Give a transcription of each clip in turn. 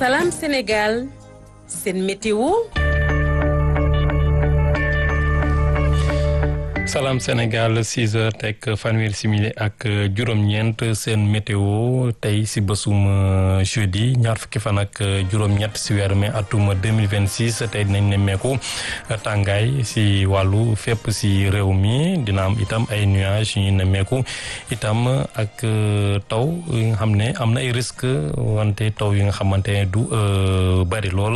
Salam Sénégal seen météo. salaam Sénégal 6 heures teg fanweeri simili ak juróom-ñeent seen météo tey si bésum jeudi ñaar fukki fan ak juróom-ñett si weeru mai atum 2026 tey dinañ nemmeeku tàngaay si wàllu fépp si réew mi dina am itam ay nuages yu ñu nemmeeku itam ak taw yi nga xam ne am na ay risque wante taw yi nga xamante ne du bari lool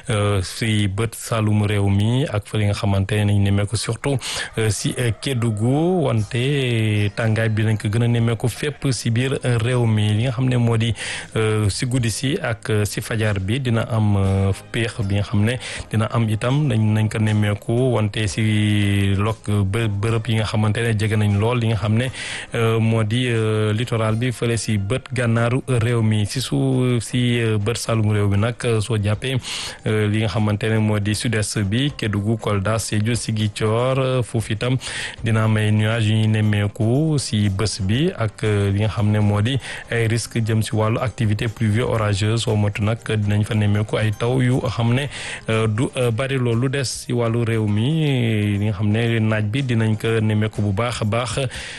si bët saalum réew mi ak fa li nga xamante ne nañ nemmeeku surtout si Kédougou wante tàngaay bi nañ ko gën a nemmeeku fépp si biir réew mi li nga xam ne moo di si guddi si ak si fajar bi dina am péex bi nga xam ne dina am itam dañ nañ ko nemmeeku wante si lok bërëb yi nga xamante ne jege nañ lool li nga xam ne moo di littoral bi fële si bët gànnaaru réew mi si su si bët saalum réew mi nag soo jàppee li nga xamante ne moo di sud-est bi Kédougou Kolda Sédhiou Ziguinchor foofu itam dina am ay nuages yu ñuy nemmeeku si bés bi ak li nga xam ne moo di ay risque jëm si wàllu activité pluvio orageuse soo motu nag dinañ fa nemmeeku ay taw yu xam ne du bari loolu des si wàllu réew mi li nga xam ne naaj bi dinañ ko nemmeeku bu baax a baax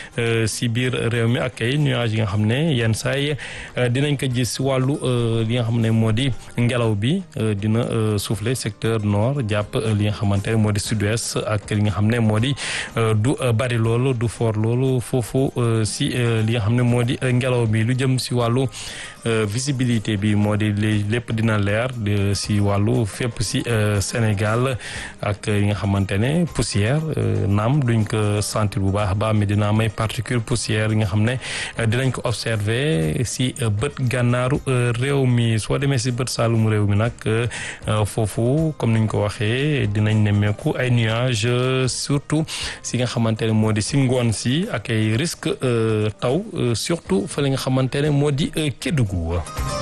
si biir réew mi ak ay nuages yi nga xam ne yenn saay dinañ ko gis si wàllu li nga xam ne moo di ngelaw bi dina souffler secteur nord jàpp li nga xamante ne moo di sud-ouest ak li nga xam ne moo di du bari loolu du fort loolu foofu si li nga xam ne moo di ngelaw bi lu jëm si wàllu visibilité bi moo di lépp dina leer si wàllu fépp si Sénégal ak yi nga xamante ne poussière naam duñ ko sentir bu baax a baax mais dina am ay particules poussière yi nga xam ne dinañ ko observer si bët gànnaaru réew mi soo demee si bët saalum réew mi nag foofu comme niñ ko waxee dinañ nemmeeku ay nuages surtout si nga xamante ne moo di si ngoon si ak ay risque taw surtout fa li nga xamante ne moo di Kédougou